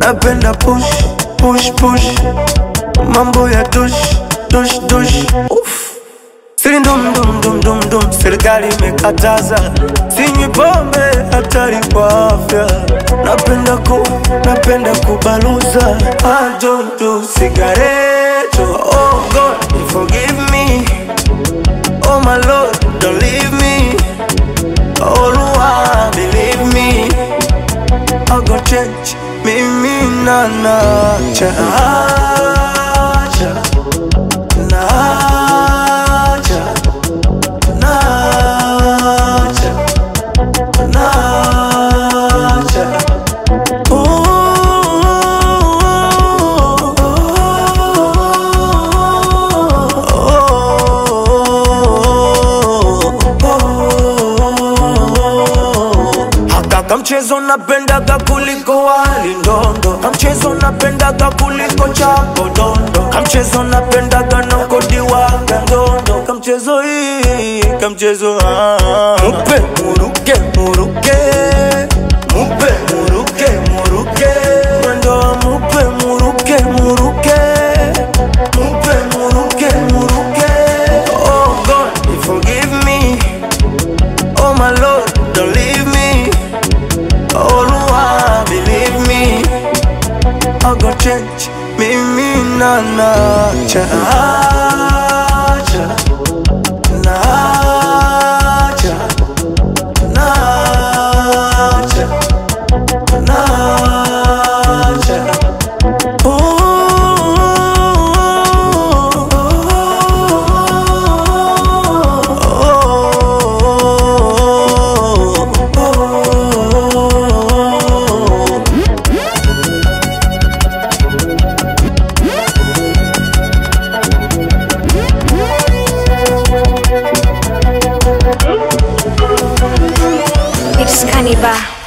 napenda push push push mambo ya tush tush tush Uff. Siri ndum dum dum dum dum, serikali imekataza, sinywi pombe, hatari kwa afya. Napenda ku, napenda kubaluza, I don't do cigarette. Oh God, forgive me. Oh my Lord, don't leave me. Oh Lord, believe me. I go change, mimi na nacha, nacha, nacha, nacha, nacha. Haka kamchezo napendaga kuliko wali ndondo, kamchezo napendaga kuliko chapo dondo, kamchezo napendaga nokodiwaga ndondo, kamchezo hii kamchezo ah. mupe muruke muruke mupe muruke muruke mwendo wa mupe muruke muruke mupe muruke muruke oh God forgive me oh my Lord don't leave me oh Lord believe me I go change mimi na nacha nacha nacha nacha nacha It's Cannibal.